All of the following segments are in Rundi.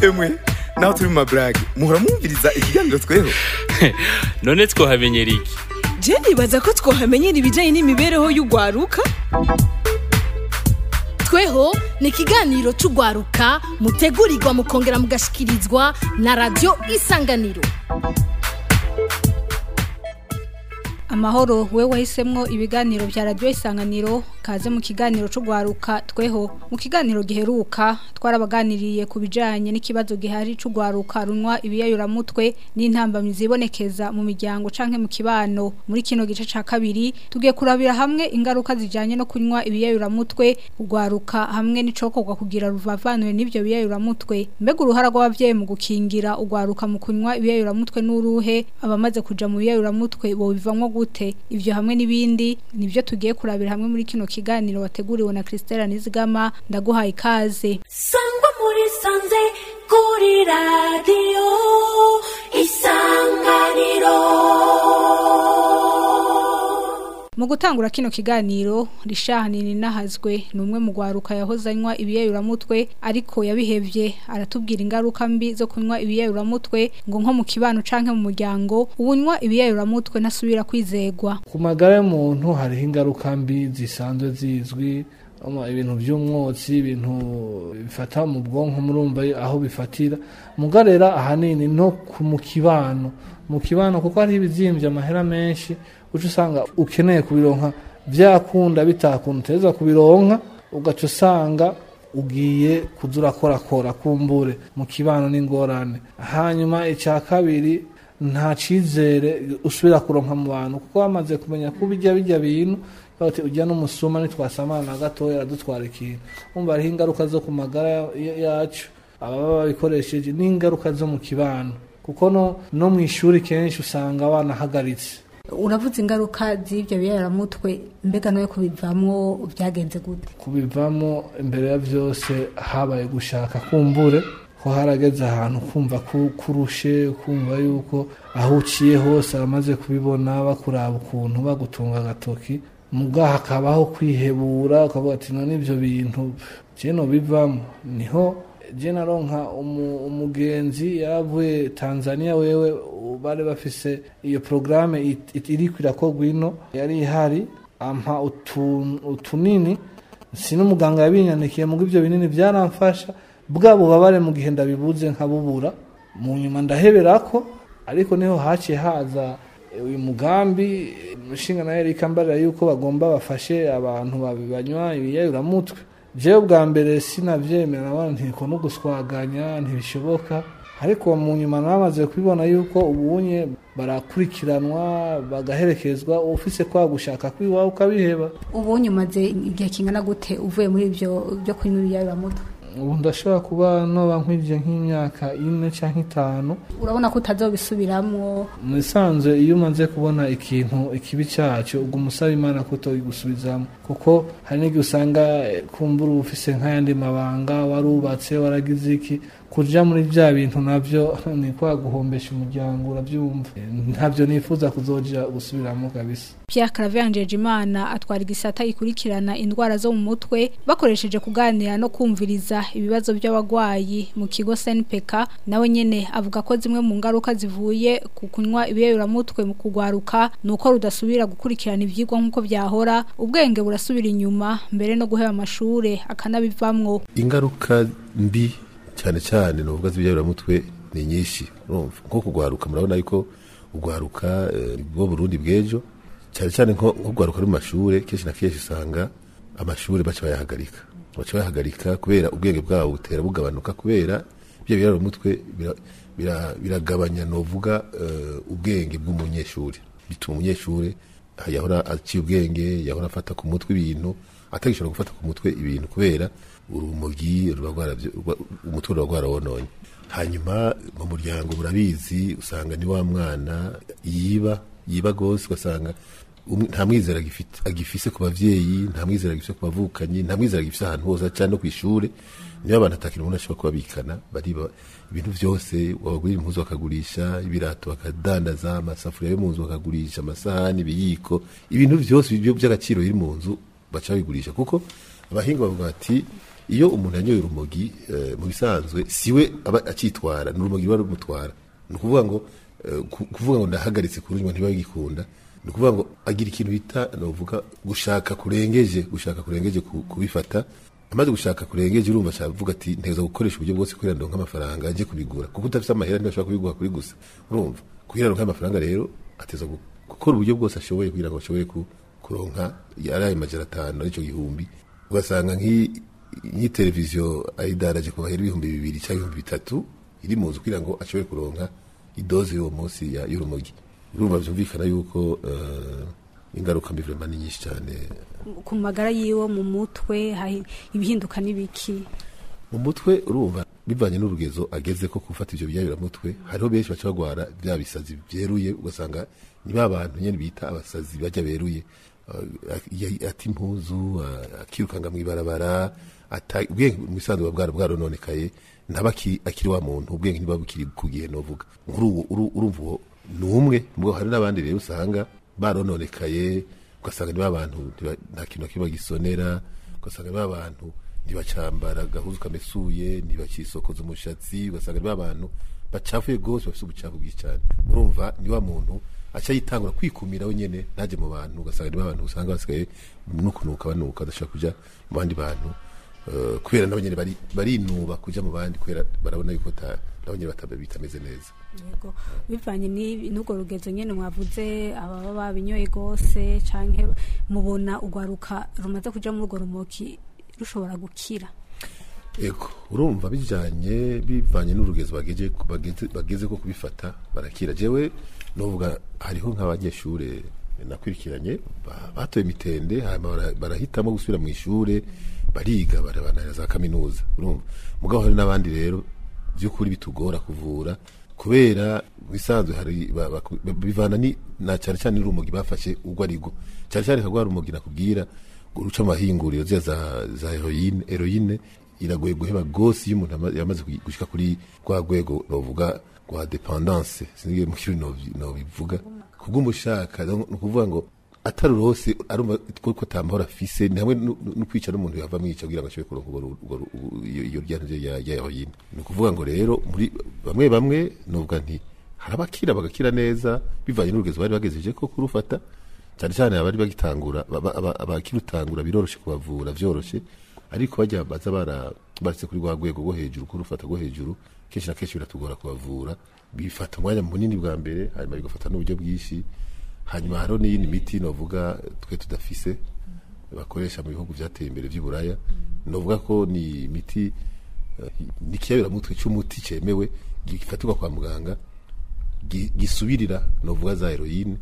emwe naho turi mu maburage muhora mwumviriza ikiganiro tweho none twohamenyera iki je nibaza ko twohamenyera ibijanye n'imibereho y'ugwaruka tweho ni ikiganiro cy'ugwaruka mutegurirwa mukongera mugashikirizwa na radiyo isanganiro amahoro we wahisemwo ibiganiro vya radiyo isanganiro kaze mu kiganiro c'ugwaruka tweho mu kiganiro giheruka twarabaganiriye ku bijanye n'ikibazo gihari c'ugwaruka runwa ibiyayuramutwe n'intambamyi zibonekeza mu miryango canke mu kibano muri kino gice ca kabiri tugiye kurabira hamwe ingaruka zijanye no kunywa ibiyayuramutwe ugwaruka hamwe n'icokorwa kugira ruvavanwe n'ivyo biyayuramutwe mbega uruhara rw'abavyeyi mu gukingira ugwaruka mu kunywa ibiyayuramutwe n'uruhe abamaze kuja mu biyayuramutwe bobivamwo gute ivyo hamwe n'ibindi nivyo tugiye kurabira hamwe muri kino kiganiro wateguriwe na Christelle Nizigama ndaguhaye ikaze sangwa muri sanze kuri radiyo isanganiro mu gutangura kino kiganiro rishani ninahazwe ni umwe mu gwaruka yahozanywa ibiyayuramutwe ariko yabihevye aratubwira ingaruka mbi zo kunywa ibiyayuramutwe ngo nko mu kibano canke mu muryango ubunywa ibiyayuramutwe ntasubira kwizegwa ku magara y'umuntu hariho ingaruka mbi zisanzwe zizwi ama ibintu by'umwotsi ibintu bifata mu bwonko murumva aho bifatira mugarera ahanini no ku mu kibano mu kibano kuko hari ibizimbye amahera menshi uca usanga ukeneye kubironka byakunda bitakunda uteza kubironka ugaca usanga ugiye kuza urakorakora kumbure mu kibano n'ingorane hanyuma icya kabiri nta cyizere usubira kuronka mu bantu kuko bamaze kumenya ko bijya bijya bintu bati ujya n'umusuma ntitwasamana na gatoya aradutwara ikintu umva hariho ingaruka zo ku magara yacu ababa babikoresheje n'ingaruka zo mu kibano kuko no, no mu ishuri kenshi usanga banahagaritse uravuze ingaruka z'ivyo biyayuramutwe mbega nawe kubivamwo byagenze gute kubivamo imbere ya byose habaye gushaka kumbure ko harageze ahantu kumva kurushe kumva yuko aho uciye hose abamaze kubibona bakuraba ukuntu bagutunga agatoki muga hakabaho kwihebura ukavuga ati none ibyo bintu jeno bivamo niho naronka umugenzi yaravuye tanzania wewe bari bafise iyo porogaramu iri kwirakorwa ino yari ihari ampa utunini si n'umuganga yabinyandikiye mugo ibyo binini byaramfasha bwa bubabare mu gihe ndabibuze nkabubura mu nyuma ndahebera ko ariko niho haciye haza uyu mugambi umushinga nawe reka mbarira yuko bagomba bafashe abantu banywa ibiyayuramutwe jewe bwa mbere sinavyemera abana ntiko no guswaganya ntibishoboka ariko mu nyuma namaze kubibona yuko ubunye barakurikiranwa bagaherekezwa ufise kwa gushaka kwiwawe ukabiheba ubunye umaze igihe kingana gute uvuye muri ivyo byo kunywa ibiyayuramutwe ubu ndashobora kuba noba nkwije nk'imyaka ine cyangwa itanu urabona ko utazobisubiramwo mu bisanzwe iyo umaze kubona ikintu ikibi cyacyo ubwo umusaba imana ko utogusubizamo kuko hari n'igihe usanga kumbura uba ufise nk'ayandi mabanga warubatse waragize iki kuja muri bya bintu navyo ni kwa guhombesha umuryango urabyumva ntabyo nifuza kuzoja gusubiramo kabisa Pierre Claver Imana atwara igisata ikurikirana indwara zo mu mutwe bakoresheje kuganira no kumviriza ibibazo by'abagwayi mu kigo SNPK nawe nyene avuga ko zimwe mu ngaruka zivuye ku kunywa ibiyayuramutwe mu kugwaruka nuko rudasubira gukurikirana ivyigwa nk'uko byahora ubwenge burasubira inyuma mbere no guheba amashure akanabivamwo ingaruka mbi cyane cyane nuvuga z'ibyayuramutwe ni nyinshi urumva nko kugwaruka murabona yuko ugwaruka bwo Burundi bw'ejo cyane cyane nko kugwaruka mu mashure kenshi na kenshi usanga amashure baca bayahagarika baca bayahagarika kubera ubwenge bwabo butera bugabanuka kubera ibyo biyayuramutwe biragabanya novuga ubwenge bw'umunyeshuri bituma umunyeshuri yahora aciye ubwenge yahora afata ku mutwe ibintu atagishobora gufata ku mutwe ibintu kubera urumogi umutwe uba rwarawononye hanyuma mu muryango burabizi usanga ni wa mwana yiba yiba rwose ugasanga nta mwizera agifise ku bavyeyi nta mwizera agifise ku bavukanyi nta mwizera agifise ahantu hose cyane no ku ishure niyo abantu atakira umuntu ashobora kubabikana bariba ibintu byose wabagurira impuzu bakagurisha ibirato bakadandaza amasafuriya yo mu nzu bakagurisha amasahani ibiyiko ibintu byose by'agaciro biri mu nzu baca babigurisha kuko abahinga bavuga bati iyo umuntu yanyoye urumogi eh, mu bisanzwe siwe aba akitwara ni urumogi ruba rumutwara ni ukuvuga ngo eh, ku- kuvuga ngo ndahagaritse kurunywa ntibagikunda ni ukuvuga ngo agira ikintu bita novuga gushaka kurengeje gushaka kurengeje ku- kubifata amaze gushaka kurengeje urumva ashaka kuvuga ati nteza gukoresha uburyo bwose kugira ndonke amafaranga ajye kubigura kuko udafite amahera ntibashobora kubigura kuri gusa urumva kugira ndonke amafaranga rero ateza gu- gukora uburyo bwose ashoboye kugira ngo ashobore ku- kuronka ari ayo majana atanu aricyo gihumbi ugasanga nk'i- nk'iyi televiziyo ayidaraje ku bahera ibihumbi bibiri cyangwa ibihumbi bitatu iri mu nzu kugira ngo ashobore kuronka idoze y'uwo munsi ya- y'urumogi urumva byumvikana yuko eh, ingaruka mbi vraiment ni nyinshi cyane ku magara yiwe mu mutwe hari ibihinduka n'ibiki mu mutwe urumva bivanye n'urugezo ageze ko gufata ibyo byabiramutwe hariho benshi baca bagwara bya bisazi byeruye ugasanga ni ba bantu nyine bita abasazi bajya beruye Uh, ya- ata impuzu uh, akirukanga mu ibarabara ata- ubwenge mu bisanzwe buba bwara bwarononekaye ntaba aki- akiri wa muntu ubwenge ntibuba bukiri ku gihe novuga nk'uruwo uru- urumva uwo ni umwe mubwo hari n'abandi rero usanga barononekaye ugasanga ni ba bantu ntiba- nta kintu na kimwe bagisonera ugasanga ni ba bantu ntibacambara agahuzu kamesuye ntibakisokoza umushatsi ugasanga ni ba bantu bacafuye rwose bafite ubucafu bwinshi cyane urumva ni wa muntu aca yitangura kwikumira we nyene ntaje mu bantu ugasanga ni ba bantu usanga basigaye no kunuka banuka badashaka kuja mu bandi bantu Eh, kubera nabo nyene bari- barinuba kuja mu bandi kubera barabona yuko ta- nabo nyene bata- bitameze neza yego bivanye n'ibi- n'urwo rugezo nyine mwavuze ababa babinyoye rwose canke mubona urwaruka rumaze kuja muri urwo rumoki rushobora gukira Ego, urumva bijanye bivanye n'urugezo bageze bageze bageze ko kubifata barakira jewe novuga hariho nk'abanyeshure nakurikiranye ba- batoye imitende hanyuma bara- barahitamo gusubira mu ishure bariga barabanira za kaminuza urumva mugabo hari n'abandi rero by'ukuri bitugora kuvura kubera bisanzwe hari ba- baku- bivana ni na cyane cyane n'urumogi bafashe urwo arigo cyane cyane kagwa rumogi nakubwira ngo ruca amahinguriro zya za za heroine heroine iragoye guheba gose iyo umuntu ama- yamaze kugi- gushika kuri rwa rwego novuga rwa dependance sinige mu kirimi nobi- nobivuga kubw'umushaka donc ni ukuvuga ngo atari urose arumva ko ko tamahoro afise ni hamwe no no kwica n'umuntu yava mwica kugira ngo ashobore kuronka urwo ru- urwo ru- u- iyo iyo ryantu ya ya heroine ni ukuvuga ngo rero muri bamwe bamwe novuga nti hari abakira bagakira neza bivanye n'urugezo bari bagejeje ko kurufata cyane cyane abari bagitangura aba- aba- abakirutangura biroroshe kubavura vyoroshe ariko bajya baza bara baretse kuri rwa rwego rwo hejuru kurufata rwo hejuru kenshi na kenshi biratugora kubavura bifata umwanya munini bwa mbere hanyuma bigafata n'uburyo bwinshi hanyuma hariho n'iyindi miti novuga twe tudafise bakoresha mu bihugu byateye imbere by'uburaya novuga ko ni imiti eh, ni ikiyabiramutwe cy'umuti cyemewe gifatirwa kwa muganga gi- gisubirira novuga za heroine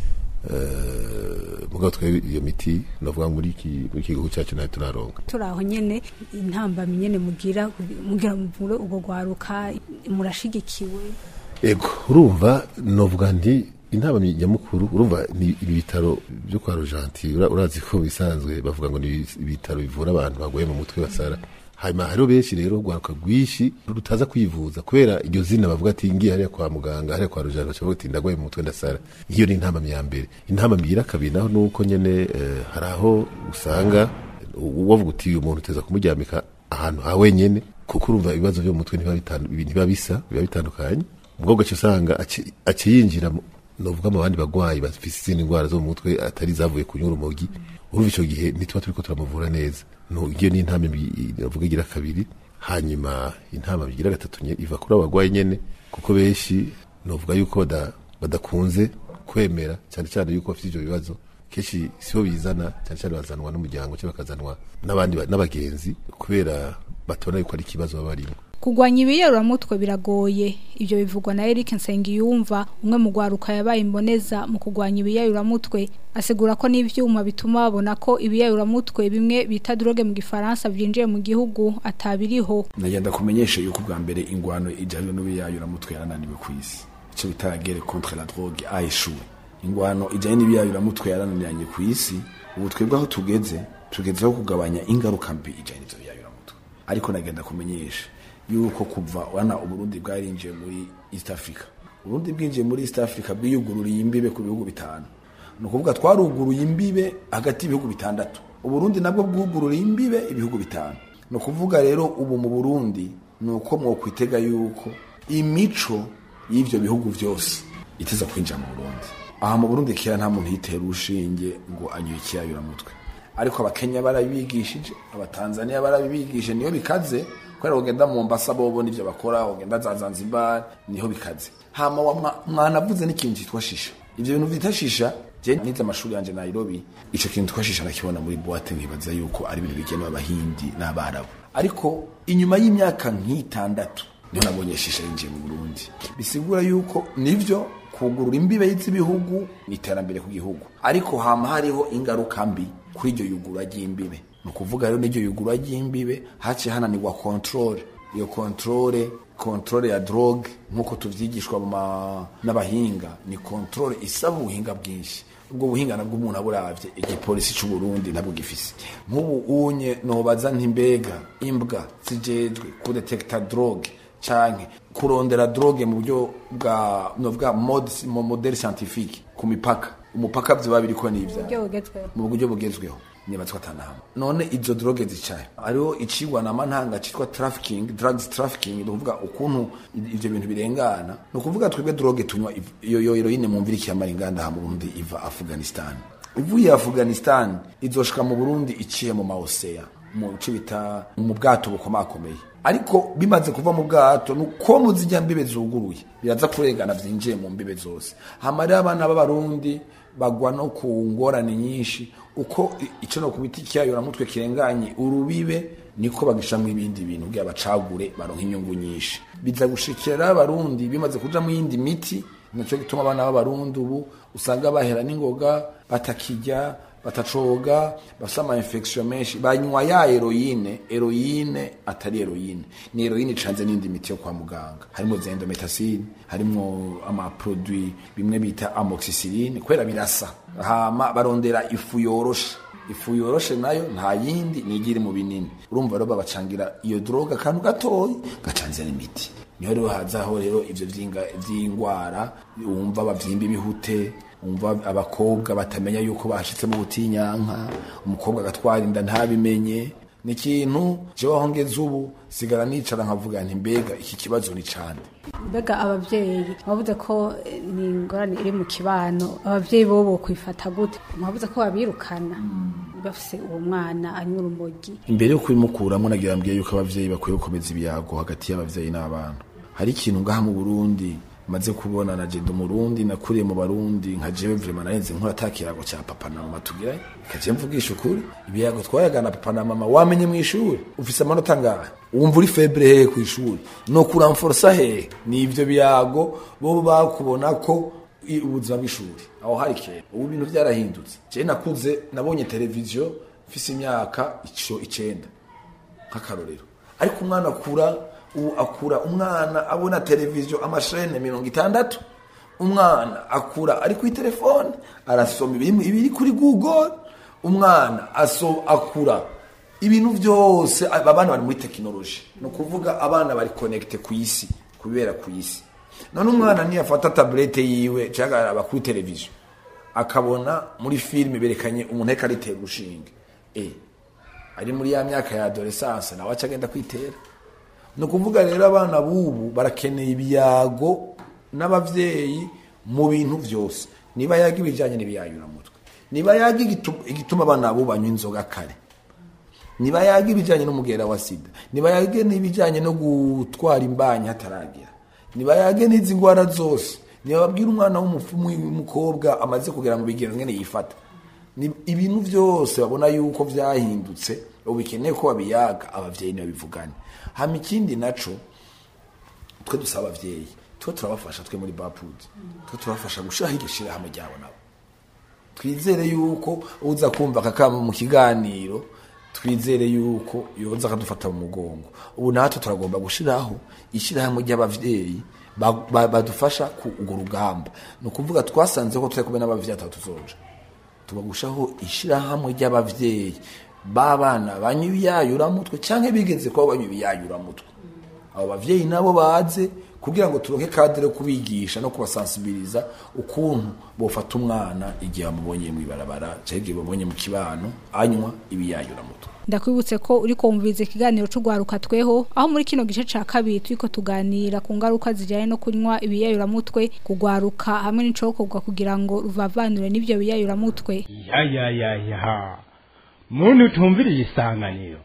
eh, mugabo twe iyo miti novuga muri iki muri iki gihugu cyacu nayo turaronka turi aho nyene intambamyi nyene mugira mugira muvure urwo rwaruka murashigikiwe ego urumva novuga nti inama nyamukuru urumva ni ibi bitaro byo kwa rojanti ura- urazi ko bisanzwe bavuga ngo ni ibitaro bivura abantu bagoye mu mutwe basara hanyuma hariho benshi rero rwaruka rwinshi rutaza kwivuza kubera iryo zina bavuga ati ngiye hariya kwa muganga hariya kwa rojanti baca bavuga ati ndagoye mu mutwe ndasara iyo ni intama ya mbere intama ya kabiri naho ni uko nyene eh, hari aho usanga wavuga uti uyu muntu uteza kumuryamika ahantu ha wenyene kuko urumva ibibazo byo mu mutwe ntibiba bitandu- ibi ntibiba bisa biba bitandukanye ubwo gace usanga aci- aci yinjira mu- novuga mu bandi bagwayi bafise izindi ndwara zo mu mutwe atari zavuye kunywa urumogi urumva ico gihe ntituba turiko turamuvura neza no iyo ni intama mbi- novuga igira kabiri hanyuma intama igira gatatu nye- iva kuri abo bagwayi nyene kuko benshi novuga yuko bada- badakunze kwemera cyane cyane yuko bafite ivyo bibazo kenshi sibo bizana cyane cyane bazanwa n'umuryango cyangwa bakazanwa n'abandi ba- n'abagenzi kubera batabona yuko ari ikibazo baba barimo Kugwanya ibiyeruramutwe biragoye ibyo bivugwa na Eric Nsengiyumva umwe mu gwaruka yabaye imboneza mu kugwanya ibiyeruramutwe asigura ko n'ivyuma bituma babona ko ibiyeruramutwe bimwe bita droge mu gifaransa byinjiye mu gihugu atabiriho nagenda kumenyesha yuko bwa mbere ingwano ijanye n'ibiyayuramutwe yarananiwe ku isi icyo bita la guerre contre la drogue a échoué ingwano ijanye n'ibiyayuramutwe yarananiranye ku isi ubu twebwe aho tugeze tugezeho kugabanya ingaruka mbi ijanye n'ivyo biyayuramutwe ariko nagenda kumenyesha yuko kuva wana uburundi bwarinjiye muri east africa uburundi bwinjiye muri east africa bwiyugururiye imbibe ku bihugu bitanu ni ukuvuga twaruguruye imbibe hagati y'ibihugu bitandatu uburundi nabwo bwugururiye imbibe ibihugu bitanu ni ukuvuga rero ubu mu burundi ni uko mwokwitega yuko imico y'ivyo bihugu vyose iteza kwinjira mu burundi aha mu burundi kera nta muntu yitera urushinge ngo anywe ikiyayuramutwe ariko abakenya barabigishije abatanzania barabibigishije niyo bikaze kubera ugenda mu mbasa bobo nivyo bakora ugenda za zanzibar niho bikaze hama wa mwa- mwanavuze n'ikintu cyitwa shisha ivyo bintu vyita shisha je nize amashuri yanje nairobi ico kintu twashisha nakibona muri boite nkibaza yuko ari ibintu bigenewe abahindi n'abarabu ariko inyuma y'imyaka nk'itandatu niho nabonye shisha yinjiye mu burundi bisigura yuko nivyo kugurura imbibe z'ibihugu ni iterambere ku gihugu ariko hama hariho ingaruka mbi kuri iryo yugura ry'imbibe ni ukuvuga rero n'iryo yugura ry'imbibe haciye hananirwa control iyo controle controle ya drogue nk'uko tuvyigishwa mu ma- n'abahinga ni controle isaba ubuhinga bwinshi ubwo buhinga nabwo umuntu aburavye igipolisi c'u Burundi ntabwo gifise nk'ubu unye nobaza ntimbega imbwa zijejwe kudetekta drogue canke kurondera drogue mu buryo bwa novuga mode mu modèle scientifique ku mipaka umupaka vyoba biriko n'ivya Uburyo bugezweho. mu buryo bugezweho nibatswa atanama none izo droge zicaye hariho icigwa na mantanga citwa trafficking drugs trafficking ni ukuvuga ukuntu ivyo bintu birengana ni ukuvuga twebwe droge tunywa iv- iyo yo heroine mumvira ikiyamara inganda ha mu Burundi iva Afghanistan ivuye Afghanistan izoshika mu Burundi iciye mu maoseya mu bice bita mu bwato bukomakomeye ariko bimaze kuva mu bwato nuko muzijya mbibe zuguruye biraza kurengana vyinjiye mu mbibe zose hama rero abana b'abarundi bagwa no ku ngorane nyinshi uko i- ico no kubita ikiyayura mutwe kirenganye urubibe niko bagishamwo ibindi bintu kugira bacagure baronka inyungu nyinshi biza gushikira abarundi bimaze kuja mu yindi miti naco gituma abana b'abarundi ubu usanga bahera n'ingoga batakijya batacoga bafite ama infection menshi banywa ya heroine heroine atari heroine ni heroine icanze n'indi miti yo kwa muganga harimo za endometacine harimo ama produit bimwe bita amoxicilline kubera birasa hama barondera ifu yoroshe ifu yoroshe nayo nta yindi nigira iri mu binini urumva rero babacangira iyo droga akantu gatoyi gacanze n'imiti niho rero hazaho rero ivyo vy'inga- vy'ingwara wumva bavyimba ibihute umva abakobwa batamenya yuko bashitse mu butinyanka umukobwa agatwara inda ntabimenye ni ikintu jewe aho ngeze ubu sigara nicara nkavuga nti mbega iki kibazo ni cane mbega ababyeyi mwavuze ko eh, ni ingorane iri mu kibano ababyeyi bo bo kwifata gute mwavuze ko babirukana bafise uwo mwana anywa urumogi imbere yo kubimukuramo nagira mbwiye yuko abavyeyi bakwiye gukomeza ibiyago hagati y'abavyeyi n'abana hari ikintu ngaha mu burundi maze kubona na jendo murundi nakuriye mu barundi nka jewe vrema narenze nkora ata kiyago ca papa na mama tugira ikaje mvugisha ukuri ibiyago twayagana papa na mama wamenye mw'ishuri ufise amanota angahe wumva uri febre hehe kw'ishuri no kuramforsa hehe ni ivyo biyago bo bakubona ko i- ubuzima bw'ishuri aho hari kera ubu ibintu vyarahindutse je nakuze nabonye televiziyo mfise imyaka ico icenda nk'akarorero ariko umwana akura ubu akura umwana abona televiziyo amashene mirongo itandatu umwana akura ari kuri telefone arasoma ibiri ibiri kuri google umwana aso akura ibintu byose aba bana bari muri tekinoloji ni ukuvuga abana bari konekite ku isi kubera ku isi none umwana niyafata taburete yiwe cyangwa araba kuri televiziyo akabona muri filime berekanye umuntu ariko aritera urushinge eh ari muri ya myaka ya adolescence nawe aca agenda kwitera ni ukuvuga rero abana b'ubu barakeneye ibiyago n'abavyeyi mu bintu vyose niba yaga ibijanye n'ibiyayuramutwe niba yaga igitu- igituma abana bo banywa inzoga kare niba yaga ibijanye n'umugera wa sida niba yaga n'ibijanye no gutwara imbanyi hataragera niba yaga n'izi ngwara zose niba babwira umwana w'umupfumu w'umukobwa amaze kugera mu bigero ngene yifata ni ibintu byose babona yuko vyahindutse ubu bikeneye ko babiyaga abavyeyi ntibabivugane hama ikindi naco twe dusaba abavyeyi twe turabafasha twe muri bapud twe turabafasha gushiraho iryo shirahamwe ryabo nabo twizere yuko uza kumva akakama mu kiganiro twizere yuko yoza akadufata mu mugongo ubu natwe turagomba gushiraho ishirahamwe ry'abavyeyi ba- ba- badufasha ku urwo rugamba ni ukuvuga twasanze ko turi kumwe n'abavyeyi atatu tuzoja tubagushaho ishirahamwe ry'abavyeyi b'abana banywa ibiyayuramutwe canke bigeze kuba banywa ibiyayuramutwe abo bavyeyi nabo baze kugira ngo turonke kadere kubigisha no kubasansibiliza ukuntu bofata umwana igihe bamubonye mw'ibarabara canke igihe bamubonye mu kibano anywa ibiyayuramutwe ndakwibutse ko uri kumviriza ikiganiro c'ugwaruka tweho aho muri kino gice ca kabiri turiko tuganira ku ngaruka zijanye no kunywa ibiyayuramutwe kugwaruka hamwe n'icokorwa kugira ngo ruvavanure n'ivyo biyayuramutwe ya ya ya ya muntu utumviriye isanganiro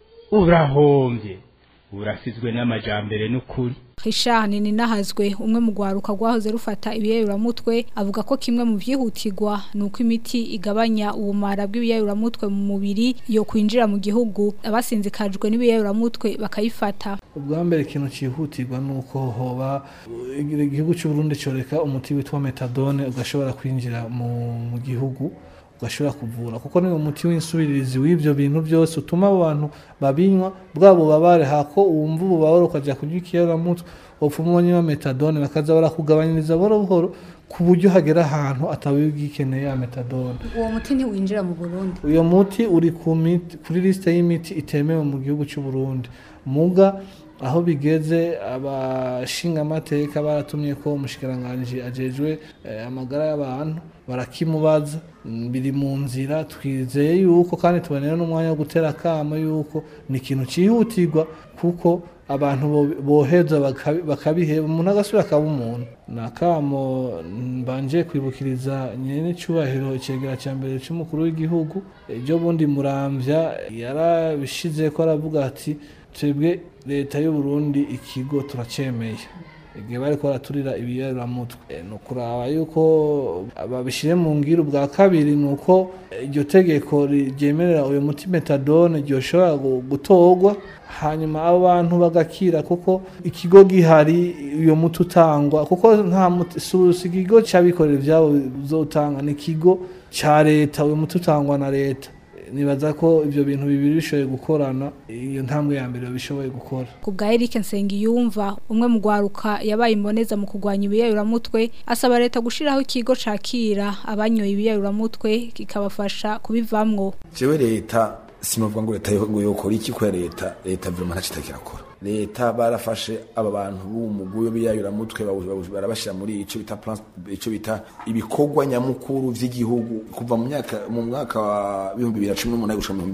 urahombye urasizwe n'amajambere n'ukuri Richard Ninahazwe umwe mu gwaruka gwahoze rufata ibiyayuramutwe avuga ko kimwe mu vyihutirwa nuko imiti igabanya ubumara bw'ibiyayuramutwe mu mubiri yo kwinjira mu gihugu abasinzikajwe n'ibiyayuramutwe bakayifata ubwa mbere ikintu cyihutirwa ni uko hoba igihugu cy'u Burundi cyoreka umuti witwa metadone ugashobora kwinjira mu, mu gihugu ugashobora kuvura kuko ni umuti w'insubirizi w'ibyo bintu byose utuma abo bantu babinywa bwa bubabare hako wumva ububabare ukajya kunywa ikiyaramutwe upfuma ubonye metadone bakaza barakugabanyiriza buhoro buhoro ku buryo hagera ahantu atabigikeneye ya metadone uwo muti ntiwinjira mu Burundi uyo muti uri ku miti kuri liste y'imiti itemewe mu gihugu cy'u Burundi muga aho bigeze abashingamateka baratumye ko umushikiranganji ajejwe eh, amagara y'abantu barakimubaza mm, biri mu nzira twizeye yuko kandi tubonera n'umwanya wo gutera akamo yuko ni ikintu cyihutirwa kuko abantu bo- boheza bakabi- bakabiheba umuntu agasubira akaba umuntu ni akamo mbanje kwibukiriza nyene cyubahiro icegera cya mbere cy'umukuru w'igihugu ejo bundi muramvya yarabishize ko aravuga ati twebwe leta y'u Burundi ikigo turacemeye igihe bariko baraturira ibiyaramutwe Eh, ni ukuraba yuko babishire mu ngiro bwa kabiri ni uko iryo tegeko ryemerera uyu muti metadone ryoshobora gu- gutorwa hanyuma abo bantu bagakira kuko ikigo gihari uyo muti utangwa kuko nta muti si si ikigo cy'abikorera ibyabo bizotanga ni ikigo cya leta uyu muti utangwa na leta nibaza ko ibyo bintu bibiri bishoboye gukorana iyo ntambwe ya mbere bishoboye gukora ku bwa Eric Nsengiyumva umwe mu gwaruka yabaye imboneza mu kurwanya ibiyayuramutwe asaba leta gushiraho ikigo cakira abanyoye ibiyayuramutwe kikabafasha kubivamwo jewe leta sinovuga ngo leta yo- ngo yokora iki kubera leta leta vraiment ntaco itakirakora leta barafashe aba bantu b'umuguyo biyayuramutwe bawu- bawu- barabashira muri ico bita plan ico bita ibikorwa nyamukuru vy'igihugu kuva mu myaka mu mwaka wa 2018 gushika mu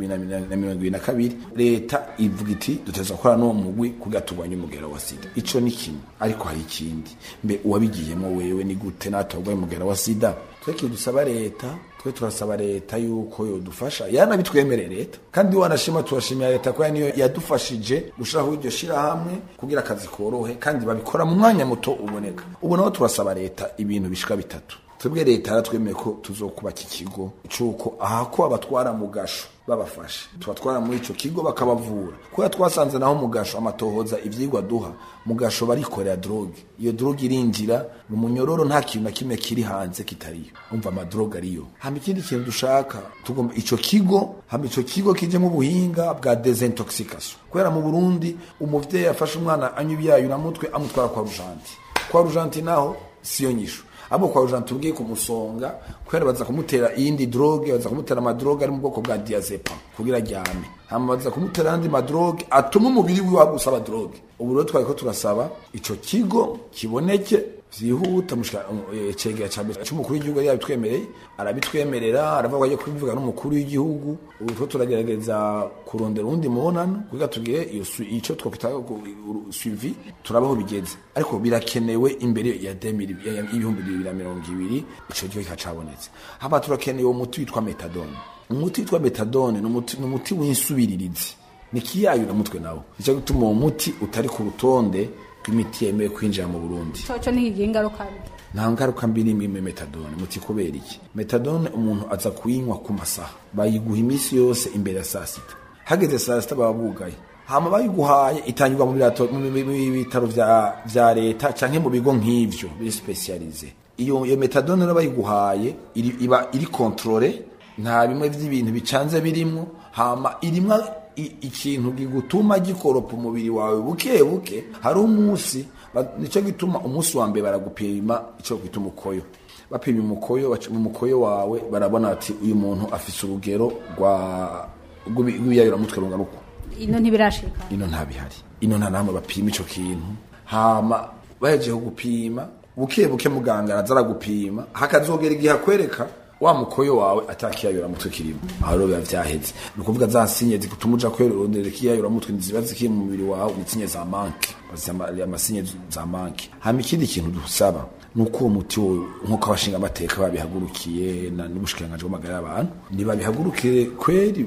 2022 leta ivuga iti duteza gukora n'uwo mugwi kugira turwanye umugera wa sida ico ni kimwe ariko hari ikindi mbe uwabigiyemo wewe ni gute natwe urwaye umugera wa sida tweke dusaba leta twe turasaba leta yuko yodufasha yanabitwemereye leta kandi wanashima turashimira leta ko niyo yadufashije gushiraho iryo shirahamwe kugira akazi korohe kandi babikora mu mwanya muto uboneka ubu naho turasaba leta ibintu bishika bitatu twebwe leta yaratwemeye ko tuzokubaka ikigo cuko aha ko abatwara mu gasho babafashe tubatwara muri ico kigo bakabavura kubera twasanze naho mu gasho amatohoza ivyigwa duha mu gasho barikorera droge iyo droge irinjira mu munyororo nta kintu na kimwe kiri hanze kitariyo umva amadroge ariyo hama ikindi kintu dushaka tugomba ico kigo hama ico kigo kijemo ubuhinga bwa desintoxication kubera mu Burundi umuvyeyi afashe umwana anywa ibiyayuramutwe amutwara kwa rujanti kwa rujanti naho siyo nyisho abo kwa rujanti ubwiye kumusonga kubera baza kumutera iyindi droge baza kumutera amadroge ari mu bwoko bwa diazepam kugira aryame hama baza kumutera andi madroge atuma umubiri wiwe wagusaba droge ubu rero twari ko turasaba ico kigo kiboneke vyihuta mushika eh, cegera ca mbere c'umukuru w'igihugu yari yabitwemereye arabitwemerera aravuga ko agiye kubivuga n'umukuru w'igihugu ubu two turagerageza kurondera uwundi mubonano kugira tugire iyo su- ico twokwita ku- uru- suivi turabaho bigeze ariko birakenewe imbere ya 2000 ya- ya- y'ibihumbi bibiri na mirongo ibiri ico gihe kikacabonetse hama turakeneye uwo muti witwa metadone umuti witwa metadone ni umuti ni umuti w'insubiririzi ni kiyayura mutwe nawo nicyo gituma uwo muti utari ku rutonde rw'imiti yemewe kwinjira mu Burundi coco ntikigira ingaruka mbi nta ngaruka mbi n'imwe muri metadone muti kubera iki metadone umuntu aza kuyinywa ku masaha bayiguha iminsi yose imbere ya saa sita hageze saa sita baba bugaye hama bayiguhaye itangirwa mu birato- mu- mu- mu bitaro vya vya leta canke mu bigo nk'ivyo biri specialize iyo iyo metadone rero bayiguhaye iri- iba iri controle nta bimwe vy'ibintu bicanze birimwo hama irimwa i- ikintu gigutuma gikoropa umubiri wawe buke buke hari umunsi ba- nico gituma umunsi wa mbere baragupima ico kwita umukoyo bapima umukoyo baca- mu mukoyo wawe barabona ati uyu muntu afise urugero rwa rw'ibi- rw'ibiyayuramutwe rungana uku ino ntibirashika ino nta bihari ino nta namwe bapima ico kintu hama bahejeje kugupima buke buke muganga araza aragupima hakazogera igihe akwereka wa mukoyo wawe atakiyayura mutwe kirimo aho rero biba vyaheze ni ukuvuga za sinye zituma uja kwerondera ikiyayura mutwe ziba zikiri mu mubiri wawe ni sinye za manke amasinye za manke hama ikindi kintu dusaba nuko uwo muti wo nkuko abashinga amateka babihagurukiye n'ubushikiranganji bw'amagara y'abantu ntibabihagurukire kweri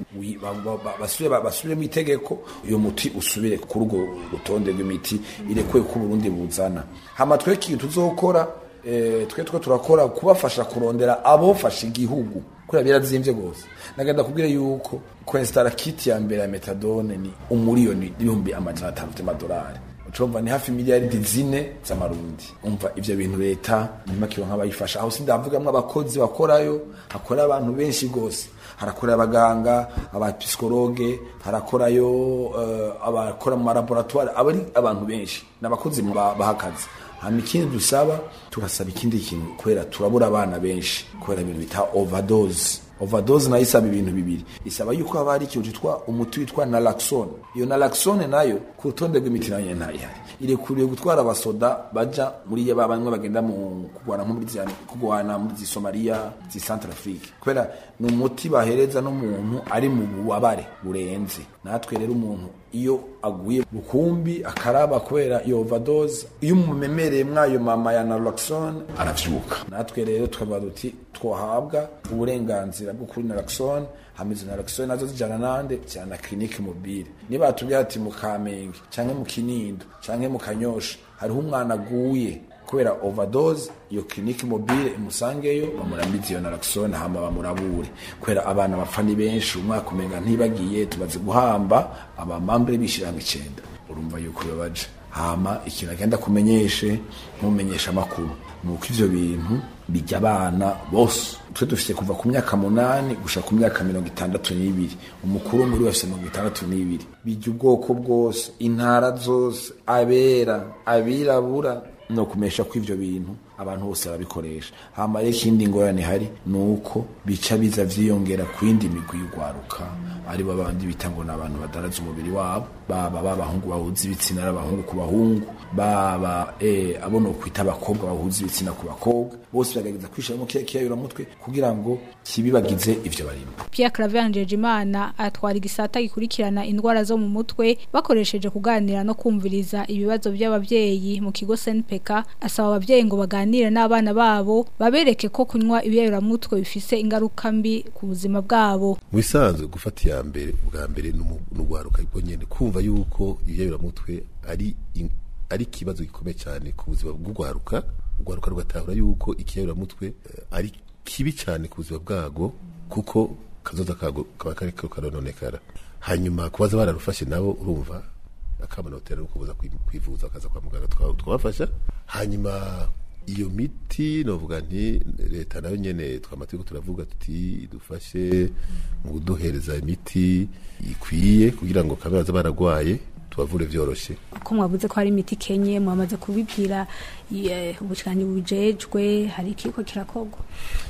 basubire mu itegeko uyo muti usubire kuri urwo rutonde rw'imiti irekuwe ko Burundi buzana hama twe ikintu tuzokora twe two turakora kubafasha kurondera abofasha igihugu kubera birazimvye gose nagenda kubwira yuko kwestara kit ya mbere ya metadone ni umuriyoni ibihumbi amajana atanu vy'amadolari ucumva ni hafi miliyaridi zine z'amarundi umva ivyo bintu leta nimakiro nk'abayifasha aho sindavugamwo abakozi bakorayo hakora abantu benshi gose harakora abaganga abapsikologe harakorayo uh, abakora mu malaboratoire abari abantu benshi n'abakozi bahakaze hama ikindi dusaba turasaba ikindi kintu kubera turabura abana benshi kubera ibintu bita overdose overdose nayo isaba ibintu bibiri isaba yuko haba hari ikintu citwa umuti witwa naloxone iyo naloxone nayo ku rutonde rw'imiti nayo nyene ntayihari irekuriye gutwara abasoda baja muri ba bamwe bagenda mu kugwana nko muri kugwana muri Somalia zi Centrafrique kubera ni umuti bahereza n'umuntu ari mu bubabare burenze natwe rero umuntu iyo aguye bukumbi akaraba kubera iyo overdose iyo umumemereye mwayo mama ya naloxone aravyuka natwe rero tukavuga duti twohabwa uburenganzira bwo kuri naloxone hamizo naloxone nazo zijana nande cyana clinique mobile niba tubwira ati mu Kamenge canke mu Kinindo canke mu Kanyosha hariho umwana aguye kubera overdose iyo clinique mobile imusangeyo bamurambize iyo naloxone hama bamurabure kubera abana bapfa ni benshi umwaka umenga ntibagiye tubaze guhamba abamambere bishiranga icenda urumva yuko bibabaje hama ikintu agenda kumenyeshe ntumenyesha amakuru nuko ivyo bintu bijya abana bose twe dufise kuva ku myaka munani gusha ku myaka mirongo itandatu n'ibiri umukuru muri wese mirongo itandatu n'ibiri bijya ubwoko bwose intara zose abera abirabura no kumesha ko ivyo bintu abantu bose barabikoresha hama rero ikindi ngorane hari ni uko bica biza vyiyongera ku yindi migwi y'ugwaruka ari bo bandi bita ngo ni abantu badaraza umubiri wabo baba b'abahungu bahuza ibitsina n'abahungu ku bahungu baba eh, abo no kwita abakobwa bahuza ibitsina ku bakobwa bose bagerageza kwishiramo kiya kiyayuramutwe kugira ngo kibibagize ivyo barimo Pierre Claver Njejimana atwara igisata gikurikirana indwara zo mu mutwe bakoresheje kuganira no kumviriza ibibazo by'abavyeyi mu kigo SNPK asaba abavyeyi ngo baganire n'abana babo babereke ko kunywa ibiyayuramutwe bifise ingaruka mbi ku buzima bwabo mu bisanzwe gufata iya mbere ubwa mbere n'ugwaruka ariko nyene kumva yuko ibiyayuramutwe ari in- ari ikibazo gikomeye cyane ku buzima bw'ugwaruka ugwaruka rugatahura yuko ikiyayuramutwe eh, ari kibi cyane ku buzima bwago kuko kazoza kago kaba kariko karononekara hanyuma kubaza bararufashe nabo urumva akamanotera no kubuza kwi- kwivuza akaza kwa muganga tuka- tukabafasha hanyuma iyo miti novuga nti leta nayo nyene twamategeko turavuga tuti dufashe mu kuduhereza imiti ikwiye kugira ngo kabaza baragwaye tubavure vyoroshe ko mwavuze ko hari imiti kenye mwamaze kubibwira eh, ubushikanje bujejwe hari ikiko kirakogwa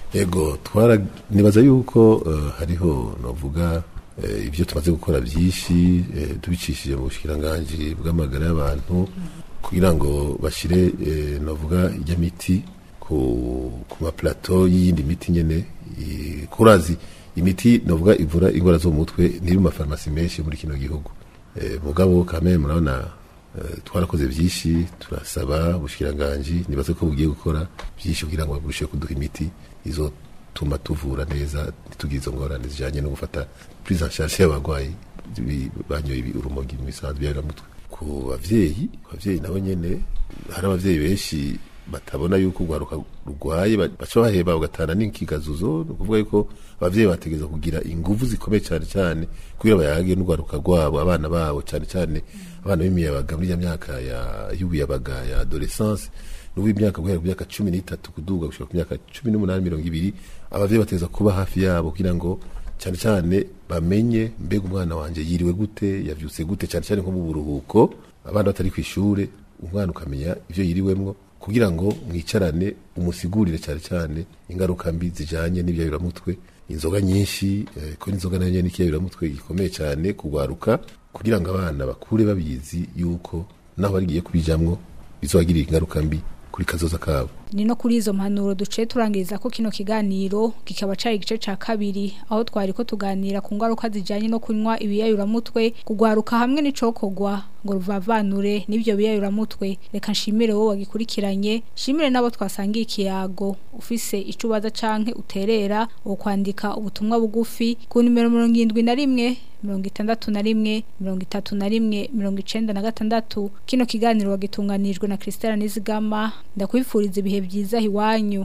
Ego twara nibaza yuko uh, hariho novuga uh, ibyo tumaze gukora byinshi uh, tubicishije mu bushikiranganje bw'amagara y'abantu kugira ngo bashire uh, novuga ijya miti ku ku ma plateau y'indi miti nyene i- kurazi imiti novuga ivura ingwara zo mu mutwe niri mu mafarmasi menshi muri kino gihugu Eh, mugabo kamere murabona eh, twarakoze byinshi turasaba ubushikiranganje nibaze ko bugiye gukora byinshi kugira ngo bagushe kuduha imiti izotuma tuvura neza ntitugire izo ngorane zijanye no gufata prise en charge y'abagwayi bi- banyoye ibi- urumogi mu bisanzwe by'abiramutwe ku bavyeyi abavyeyi nabo nyene hari abavyeyi benshi batabona yuko urwaruka rurwaye ba- baca baheba bagatana n'inkigazuzo ni ukuvuga yuko abavyeyi bategereza kugira inguvu zikomeye cyane cyane kugira bayage n'urwaruka rwabo abana babo cyane cyane abana b'imiyabaga muri ya myaka ya y'ubuyabaga ya adolescence n'ubu imyaka guhera ku myaka cumi n'itatu kuduga gushika ku myaka cumi n'umunani mirongo ibiri abavyeyi bategereza kuba hafi yabo kugira ngo cyane cyane bamenye mbega umwana wanje yiriwe gute yavyutse gute cyane cyane nko mu buruhuko abana batari ku ishure umwana ukamenya ivyo yiriwemwo kugira ngo mwicarane umusigurire cyane cyane ingaruka mbi zijanye n'ibyayuramutwe inzoga nyinshi eh, ko n'inzoga nayo nyene n'ikiyayuramutwe gikomeye cyane kugwaruka kugira ngo abana bakure babizi yuko naho barigiye kubijamwo bizobagirira ingaruka mbi kuri kazoza kabo ni no kuri izo mpanuro duciye turangiriza ko kino kiganiro kikaba cari igice ca kabiri aho twari ko tuganira ku ngaruka zijanye no kunywa ibiyayuramutwe kugwaruka hamwe n'icokogwa ngo ruvavanure n'ivyo biyayuramutwe reka nshimire wowe wagikurikiranye nshimire n'abo twasangiye ikiyago ufise ico ubaza canke uterera wo kwandika ubutumwa bugufi ku nimero mirongo irindwi na rimwe mirongo itandatu na rimwe mirongo itatu na rimwe mirongo icenda na gatandatu kino kiganiro wagitunganijwe na Christelle Nizigama ndakwifuriza ibihe vyiza iwanyu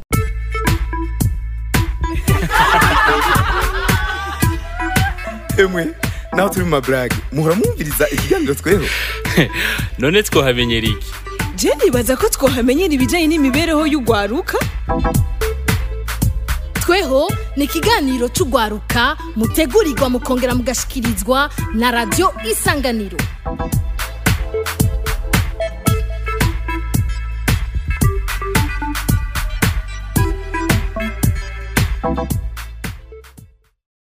emwe naho turi mu maburage muhora mwumviriza ikiganiro tweho none twohamenyera iki je nibaza ko twohamenyera ibijanye n'imibereho y'ugwaruka tweho ni ikiganiro c'ugwaruka mutegurirwa mukongera mugashikirizwa na radio isanganiro